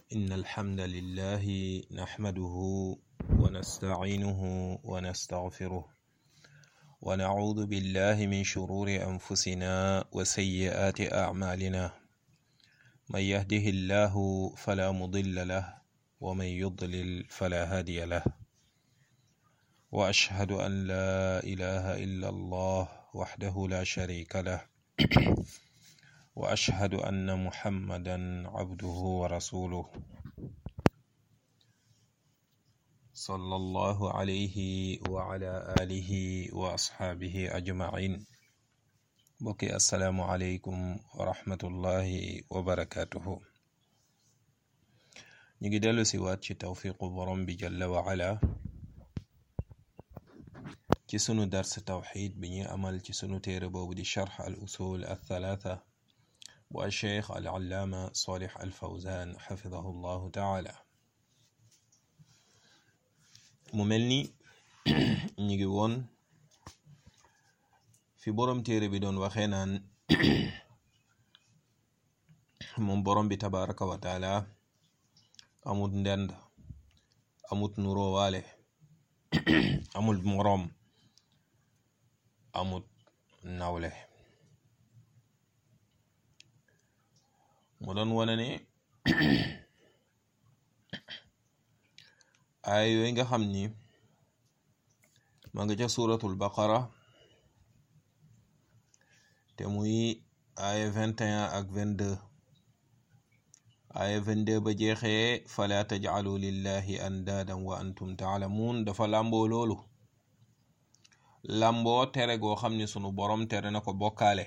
إن الحمد لله نحمده ونستعينه ونستغفره ونعوذ بالله من شرور أنفسنا وسيئات أعمالنا من يهده الله فلا مضل له ومن يضلل فلا هادي له وأشهد أن لا إله إلا الله وحده لا شريك له واشهد ان محمدا عبده ورسوله صلى الله عليه وعلى اله واصحابه اجمعين بكي السلام عليكم ورحمه الله وبركاته نيجي دلو سيوات ci tawfiqu borom bi jalla wa ala ci sunu dars tawxid bi ñuy amal ci sunu téere boobu di charx al usul al thalatha bu alcheikh al allaama salih al fawzan xafidahu llahu taala mu mel ni ñu ngi woon fi boroom téere bi doon waxee naan moom boroom bi tabaraka wa taala amut ndend amut nurowaale amul moroom amut nawle mu doon wane ne ay yooyu nga xam ni ma nga ca suratul baqara te muy ay vingt et un ak vingt deux ay vingt deux ba jeexee fala tajcalu lillahi andaadan wa antum taalamuun dafa làmboo loolu làmboo tere goo xam ni sunu borom tere na ko bokkaale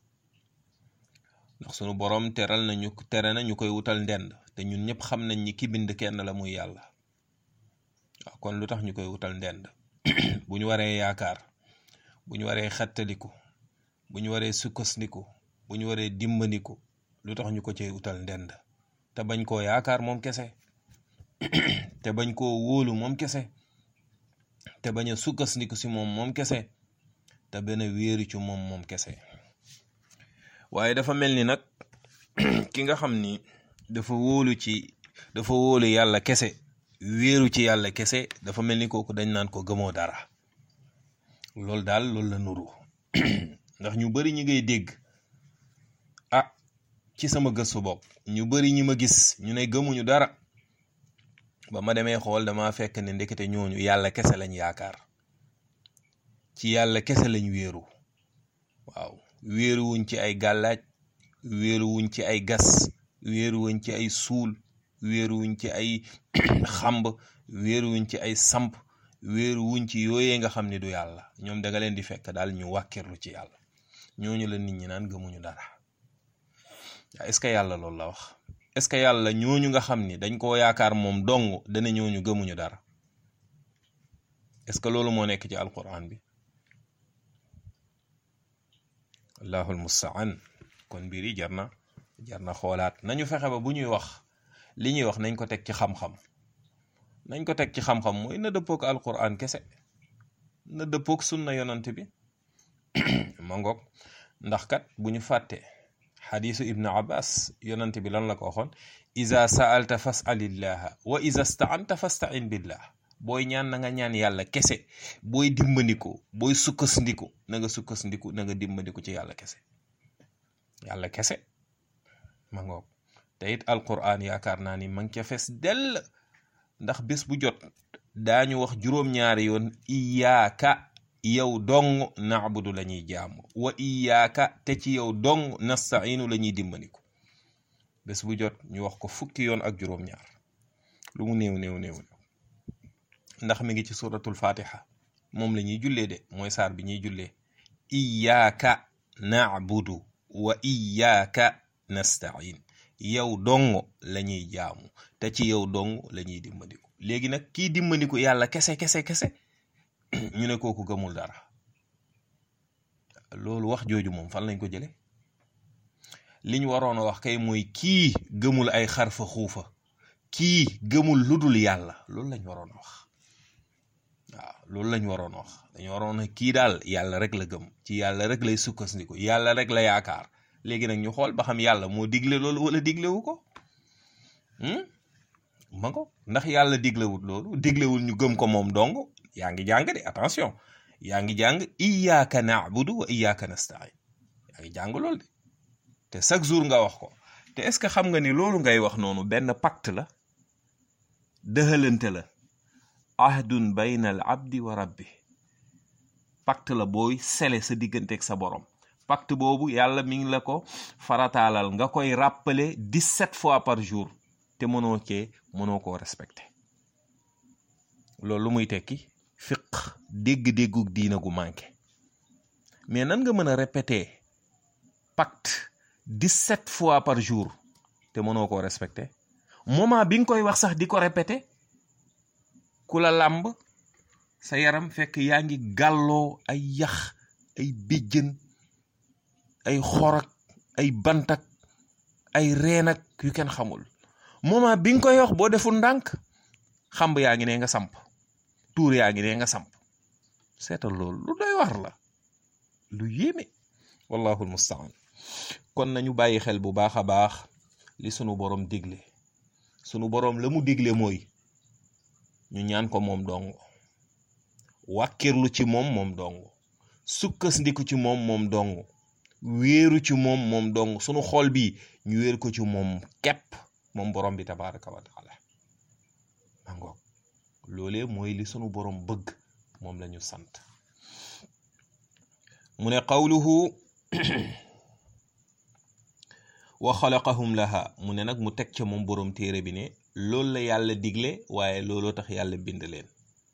ndax sunu borom teral nañu tere na ñu koy wutal ndend te ñun ñëpp xam nañ ni ki bind kenn la muy yàlla waaw kon lu tax ñu koy wutal ndend bu ñu waree yaakaar bu ñu waree xettaliku bu ñu waree sukkandiku bu ñu waree dimbandiku lu tax ñu ko cay wutal ndend te bañ koo yaakaar moom kese te bañ koo wóolu moom kese te bañ a sukkandiku si moom moom kese te benn wéeru ci moom moom kese waaye dafa mel ni nag ki nga xam ni dafa wóolu ci dafa wóolu yàlla kese wéeru ci yàlla kese dafa mel ni kooku dañ naan ko gëmoo dara loolu daal loolu la nuru ndax ñu bari ñi ngay dégg ah ci sama gëstu bopp ñu bari ñi ma gis ñu ne gëmuñu dara ba ma demee xool dama fekk ne ndekete ñooñu yàlla kese lañ yaakaar ci yàlla kese lañ wéeru waaw wéeruwuñ ci ay gàllaaj wéeruwuñ ci ay gas wéeruwuñ ci ay suul wéeruwuñ ci ay xamb wéeruwuñ ci ay samp wéeruwuñ ci yooyee nga xam ne du yàlla ñoom da nga leen di fekk daal ñu wàkkirlu ci yàlla ñooñu la nit ñi naan gëmuñu dara est ce que yàlla loolu la wax est ce que yàlla ñooñu nga xam ni dañ koo yaakaar moom dong dana ñooñu gëmuñu dara est ce que loolu moo nekk ci alquran bi allahul mustaan kon mbir yi jar na jar na xoolaat nañu fexe ba bu ñuy wax li ñuy wax nañ ko teg ci xam-xam nañ ko teg ci xam-xam mooy na dëppook alquran kese na dëppook sunna yonant bi ma ngoog ndax kat bu ñu fàtte xadisu ibnu abbas yonant bi lan la ko waxoon iza saalta fasalillaha wa iza staanta fastain billah booy ñaan na nga ñaan yàlla kese booy dimbandiku booy sukkandiku na nga sukkandiku na nga dimbandiku ci yàlla kese yàlla kese ma ngoog te it alquran yaakaar naa ni ma ngi ca fes dell ndax bés bu jot daañu wax juróom-ñaari yoon iyaaka yow dong naabudu la ñuy jaamu wa iyaaka te ci yow dong nastainu la ñuy dimbandiku bés bu jot ñu wax ko fukki yoon ak juróom-ñaar lu mu néew néew néew ndax mi ngi ci suratul fatiha moom la ñuy jullee de mooy saar bi ñuy jullee iyaaka naabudu wa iyaaka nastain yow dong la ñuy jaamu te ci yow dong la ñuy dimbandiku léegi nag kii dimbandiku yàlla kese kese kese ñu ne kooku gëmul dara loolu wax jooju moom fan lañ ko jële li ñu waroon a wax kay mooy kii gëmul ay xarfa xuufa kii gëmul ludul yàlla loolu lañ waroon a wax waaw loolu lañ waroon a wax dañu waroon a kii daal yàlla rek la gëm ci yàlla rek lay sukkandiku yàlla rek la yaakaar léegi nag ñu xool ba xam yàlla moo digle loolu wala diglewu ko ma ko ndax yàlla diglewul loolu diglewul ñu gëm ko moom dong yaa ngi jàng de attention yaa ngi jàng iyyaka na'budu wa iyyaka nasta'in yaa ngi jàng loolu de te chaque jour nga wax ko te est-ce que xam nga ni loolu ngay wax noonu benn pacte la dëxalante la ahdun bayna al abdi wa rabbi pacte la booy sele sa digganteeg sa borom pacte boobu yàlla mi ngi la ko farataalal nga koy rappeler dix-sept fois par jour te mënoo cee mënoo koo respecté loolu lu muy tekki fiq dégg-déggu diina gu manqué mais nan nga mën a répéter pacte dix-sept fois par jour te mënoo koo respecté moment bi nga koy wax sax di ko répété ku la làmb sa yaram fekk yaa ngi gàlloo ay yax ay béjjën ay xorak ay bantak ay reenak yu kenn xamul moment bi nga koy wax boo deful ndànk xamb yaa ngi ne nga samp tuur yaa ngi ne nga samp seetal loolu lu doy war la lu yéeme wallahu almustaan kon nañu bàyyi xel bu baax a baax li sunu borom digle sunu borom la mu digle mooy ñu ñaan ko moom dong wàkkirlu ci moom moom dong sukkas ndiku ci moom moom dong wéeru ci moom moom dong sunu xol bi ñu wéer ko ci moom képp moom borom bi tabaraka wa taala mangoog loolee mooy li sunu borom bëgg moom la ñu sant mu ne qawluhu wa xalaqahum laha mu ne nag mu teg ca moom borom téere bi ne loolu la yàlla digle waaye looloo tax yàlla bind leen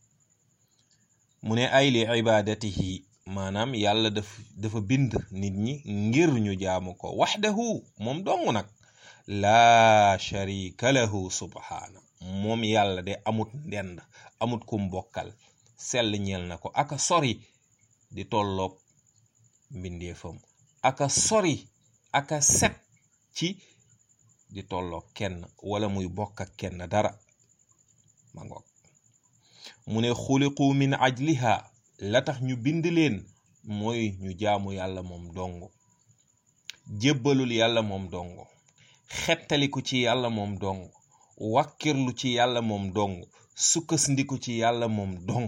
mu ne ay li ibadatihi maanaam yàlla daf dafa bind nit ñi ngir ñu jaamu ko waxdahu moom dong nag laa sharika lahu subhaana moom yàlla de amut ndend amut kum bokkal sell ñeel na ko aka sori di tolloog mbindeefam aka sori aka set ci di tolloog kenn wala muy bokk ak kenn dara ma ngoog mu ne xuliqu min ajliha la tax ñu bind leen mooy ñu jaamu yàlla moom dong jébbalul yàlla moom dong xettaliku ci yàlla moom dong wàkkirlu ci yàlla moom dong sukkandiku ci yàlla moom dong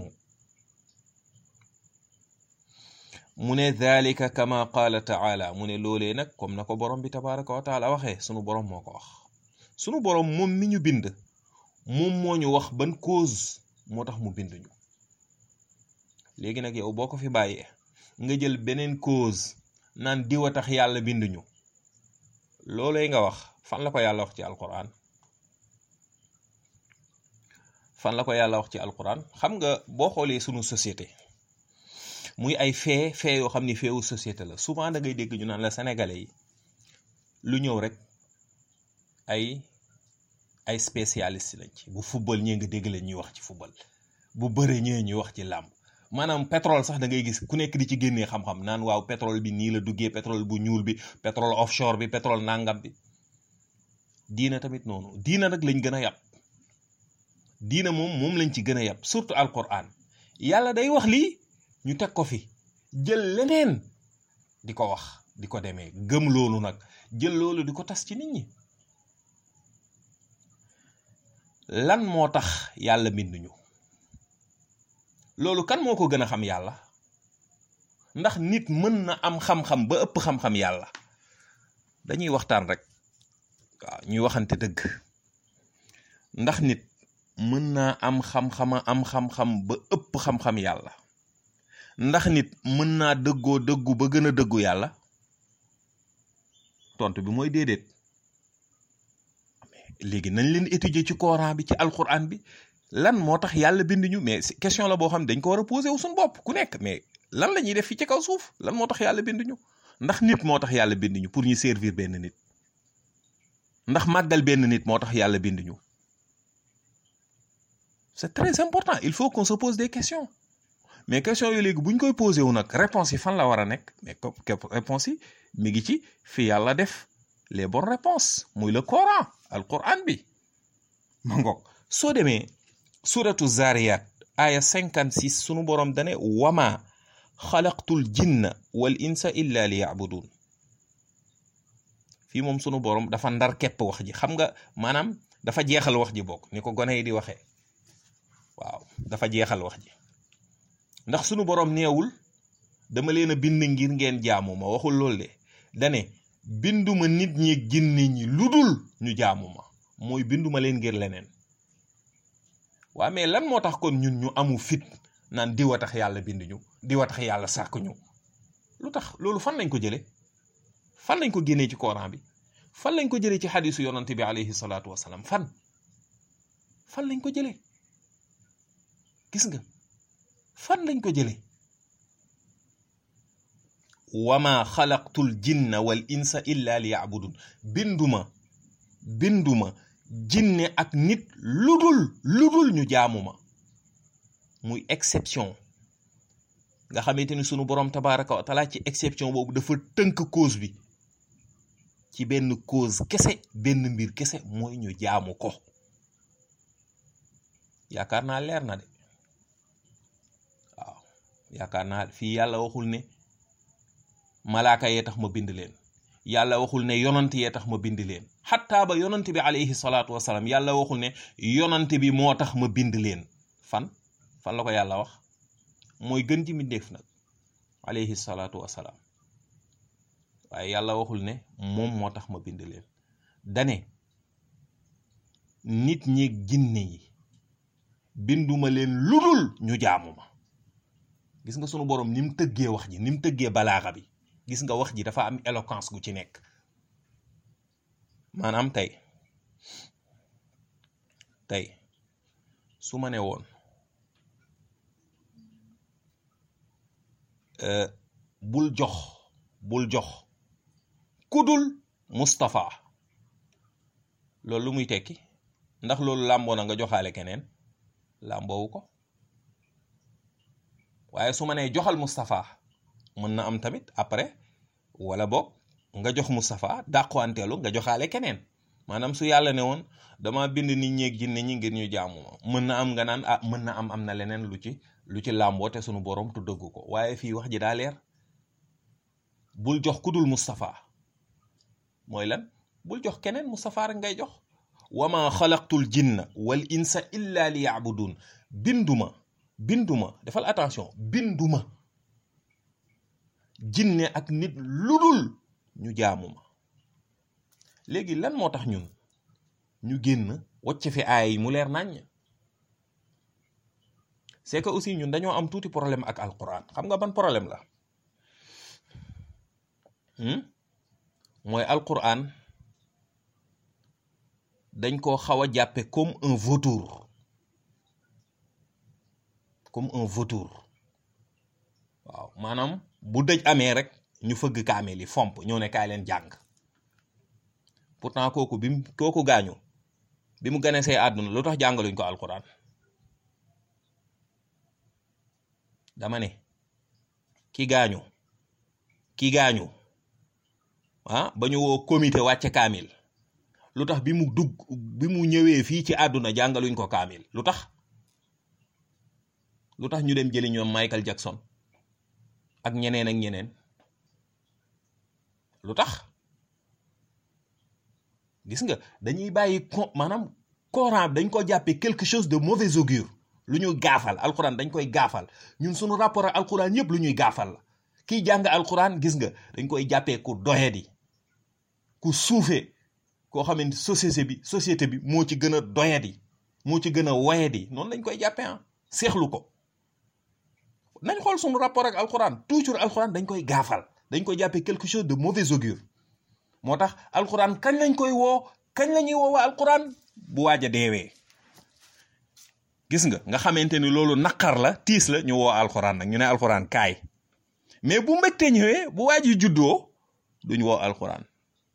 mu ne dhalika kama qaala taala mu ne loolee nag comme na ko borom bi tabaraka wa taala waxee sunu borom moo ko wax sunu borom moom mi ñu bind moom moo ñu wax ban cause moo tax mu bind ñu léegi nag yow boo ko fi bàyyee nga jël beneen cause naan diwa tax yàlla bind ñu loolee nga wax fan la ko yàlla wax ci alquran fan la ko yàlla wax ci alquran xam nga boo xoolee sunu société muy ay fee fee yoo xam ni feewu société la souvent da ngay dégg ñu naan la sénégalais yi lu ñëw rek ay ay spécialiste lañ ci bu football ñee nga dégg leen ñuy wax ci football bu bëre ñee ñuy wax ci làmb maanaam pétrole sax da ngay gis ku nekk di ci génnee xam-xam naan waaw pétrole bi nii la duggee pétrole bu ñuul bi pétrole offshore bi pétrole nangam bi diina tamit noonu diina nag lañ gën a yàpp diina moom moom lañ ci gën a yàpp surtout alquran yàlla day wax lii ñu teg ko fi jël leneen di ko wax di ko demee gëm loolu nag jël loolu di ko tas ci nit ñi lan moo tax yàlla binduñu loolu kan moo ko gën a xam yàlla ndax nit mën na am xam-xam ba ëpp xam-xam yàlla dañuy waxtaan rek waaw ñuy waxante dëgg ndax nit mën naa am xam-xama am xam-xam ba ëpp xam-xam yàlla ndax nit mën naa dëggoo dëggu ba gën a dëggu yàlla tontu bi mooy déedéet léegi nañ leen étudier ci Coran bi ci alquran bi lan moo tax yàlla bind ñu mais question la boo xam ne dañ ko war a posé wu suñu bopp ku nekk mais lan la ñuy def fii ci kaw suuf lan moo tax yàlla bind ñu ndax nit moo tax yàlla bind ñu pour ñu servir benn nit ndax màggal benn nit moo tax yàlla bind ñu c'est très important il faut qu'on se pose des questions mais question yooyu léegi bu ñu koy posé wu nag réponse yi fan la war a nekk mais réponse yi mi ngi ci fi yàlla def les bonnes réponses muy le Coran al Quran bi ma ngoog soo demee suratu zariyat aya 56 sunu borom dane wama xalaqtul jinna wal insa illa li yabudun fii moom sunu borom dafa ndar képp wax ji xam nga maanaam dafa jeexal wax ji bokk ni ko gone yi di waxee waaw dafa jeexal wax ji ndax sunu boroom neewul dama leen a bind ngir ngeen jaamu ma waxul loolu de dane binduma nit ñi ginne ñi lu dul ñu jaamu ma mooy binduma leen ngir leneen waa mais lan moo tax kon ñun ñu amu fit naan diwa tax yàlla bind ñu diwa tax yàlla sàkk ñu lu tax loolu fan lañ ko jële fan lañ ko génnee ci Coran bi fan lañ ko jëlee ci xadisu yonante bi alayhi salaatu wasalaam fan fan lañ ko jëlee gis nga fan lañ ko jëlee wama xalaqtul jinna wal insa illa li yabudun binduma binduma jinne ak nit ludul ludul ñu jaamuma muy exception nga xamante ni sunu borom tabaraka wa taala ci exception boobu dafa tënk cause bi ci benn cause kese benn mbir kese mooy ñu jaamu ko yaakaar naa leer na de waaw yaakaar naa fii yàlla waxul ne malaaka yee tax ma bind leen yàlla waxul ne yonant yee tax ma bind leen xattaa ba yonant bi alayhi salaatu wasalaam yàlla waxul ne yonant bi moo tax ma bind leen fan fan la ko yàlla wax mooy gën ji mbindéef nag alayhi salaatu wasalaam waaye yàlla waxul ne moom moo tax ma bind leen dane nit ñi ginne yi binduma leen ludul ñu jaamu ma gis nga sunu boroom ni mu tëggee wax ji ni mu tëggee balaaxa bi gis nga wax ji dafa am éloquence gu ci nekk maanaam tey tey su ma ne woon bul jox bul jox kudul Moustapha loolu lu muy tekki ndax loolu làmboo na nga joxaale keneen làmboowu ko waaye su ma nee joxal Moustapha mën na am tamit après wala boog nga jox Moustapha dàquwanteelu nga joxaale keneen maanaam su yàlla ne woon dama bind nit ñeeg jinne ñi ngir ñu jaamu ma mën na am nga naan ah mën na am am na leneen lu ci lu ci làmboo te sunu borom tu dëgg ko waaye fii wax ji daa leer bul jox ku dul Moustapha mooy lan bul jox keneen Moustapha rek ngay jox wama xalaqtul jinna wal insa illa li yaabudun binduma binduma defal attention binduma jinne ak nit ludul ñu jaamu ma léegi lan moo tax ñun ñu génn wacc fi aay yi mu leer naññ c'est que aussi ñun dañoo am tuuti problème ak alquran xam nga ban problème la mooy alquran dañ koo xaw a jàppe comme un vautour comme un vautour waaw maanaam bu dëj amee rek ñu fëgg kaamel yi fomp ñëw ne kaay leen jàng pourtant kooku bi mu kooku gaañu bi mu gane see àdduna lu tax jàngaluñ ko alquran dama ne ki gaañu ki gaañu ah ba ñu woo comité wàcce kaamil lu tax bi mu dugg bi mu ñëwee fii ci àdduna jàngaluñ ko kaamil lu tax lu tax ñu dem jëli ñoom Michael Jackson ak ñeneen ak ñeneen lu tax gis nga dañuy bàyyi ko maanaam Coran dañ ko jàppee quelque chose de mauvais augure lu ñuy gaafal alquran dañ koy gaafal ñun suñu rapport ak alquran yëpp lu ñuy gaafal la kiy jàng alquran gis nga dañ koy jàppee ku doyadi ku suufee koo xamante société bi société bi moo ci gën a doyadi moo ci gën a woyadi noonu lañ koy jàppee ah seexlu ko nañ xool suñu rapport ak alquran toujours alquran dañ koy gaafal dañ koy jàppee quelque chose de mauvais augure moo tax alquran kañ lañ koy woo kañ la ñuy woowee alquran bu waaj a deewee gis nga nga xamante ni loolu naqar la tiis la ñu woo alquran nag ñu ne alquran kaay mais bu mbégte ñëwee bu waaj yi juddoo duñ woo alquran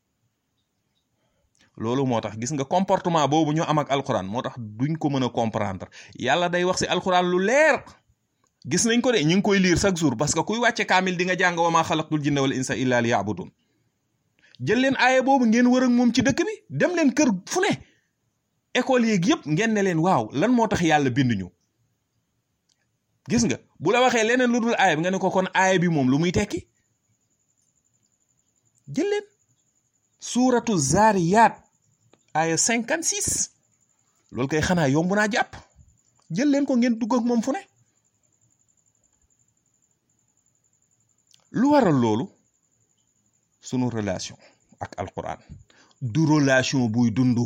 loolu moo tax gis nga comportement boobu ñu am ak alquran moo tax duñ ko mën a comprendre yàlla day wax si alquran lu leer gis nañ ko de ñu ngi koy lire chaque jour parce que kuy wàcce kaamil di nga jàng wa maa xalaqtul jinna wal insa illa li yaabudun jël leen aaya boobu ngeen wër ak moom ci dëkk bi dem leen kër fu ne école yeeg yëpp ngeen ne leen waaw lan moo tax yàlla binduñu gis nga bu la waxee leneen lu dul aaya bi nga ne ko kon aaya bi moom lu muy tekki jël leen suuratu zaariyaat aaya cinquante six loolu kay xanaa yomb naa jàpp jël leen ko ngeen dugg ak moom fu ne lu waral loolu sunu relation ak alquran du relation buy dundu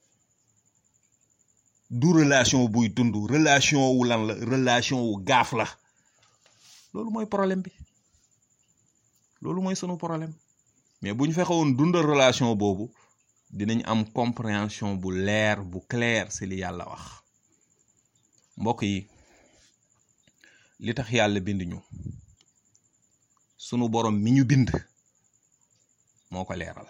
du relation buy dund relation wu lan la relation wu gaaf la loolu mooy problème bi loolu mooy sunu problème mais bu ñu fexewoon dundal relation boobu dinañ am compréhension bu leer bu clair ci li yàlla wax mbokk yi li tax yàlla bind ñu sunu borom mi ñu bind moo ko leeral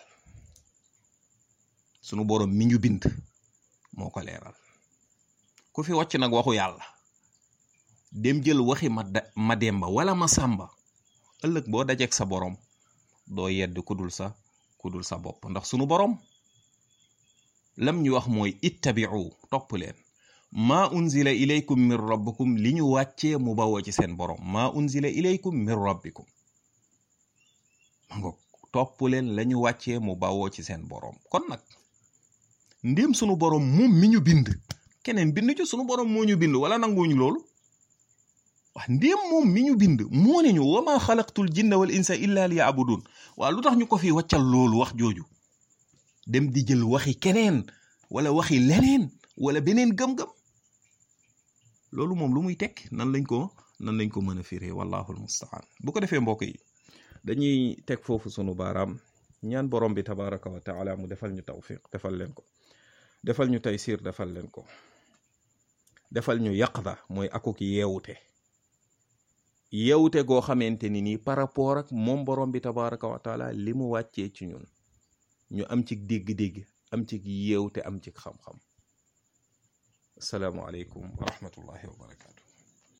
sunu borom mi ñu bind moo ko leeral ku fi wàcc nag waxu yàlla dem jël waxi ma ma demba wala ma sàmba ëllëg boo dajeek sa borom doo yedd kudul sa kudul sa bopp ndax sunu borom lam ñu wax mooy ittabi'u topp leen maa unzila ilaykum min rabbikum li ñu wàccee mu bawoo ci seen borom maa unzila ilaykum min rabbikum ma ngoog topp leen la ñu wàccee mu bawoo ci seen borom kon nag ndéem sunu borom moom mi ñu bind keneen bind ci sunu borom moo ñu bind wala nanguwuñu loolu wax ndéem moom mi ñu bind moo ne ñu wa ma xalaqtul jinna wal insa illa li yabudun waa lu tax ñu ko fi wàccal loolu wax jooju dem di jël waxi keneen wala waxi leneen wala beneen gëm-gëm loolu moom lu muy tekk nan lañ ko nan lañ ko mën a firee wallahu almustaan bu ko defee mbokk yi dañuy teg foofu sunu baaraam ñaan borom bi tabaraka wa taala mu defal ñu tawfiq defal leen ko defal ñu taysir defal leen ko defal ñu yaqda mooy akuk yeewute yeewute goo xamante ni nii par rapport ak moom borom bi tabaraka wa taala li mu wàccee ci ñun ñu am ci dégg-dégg am ci yeewte am ci xam-xam asalaamualeykum wa rahmatullahi wa barakatu